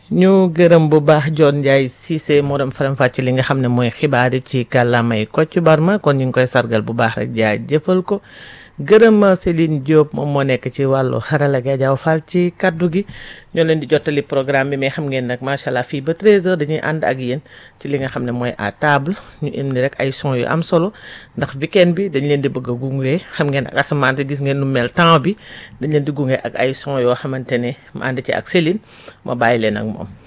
ñu gërëm bu baax John Ndiaye Cissé moo dem faram fàcc li nga xam ne mooy xibaar yi ci kàllaamay Kocc Barma kon ñu ngi koy sargal bu baax rek jaay jëfal ko gërëm Céline Diop moom moo nekk ci wàllu xarala ga jaaw faal ci kaddu gi ñoo leen di jottali programme bi mais xam ngeen nag macha allah fii ba 13h dañuy ànd ak yéen ci li nga xam ne mooy à table ñu indi rek ay son yu am solo ndax weekend bi dañ leen di bëgg a gunge xam ngeen ak asamaan si gis ngeen nu mel temps bi dañ leen di gunge ak ay son yoo xamante ne ma ànd ci ak Céline ma bàyyi leen ak moom.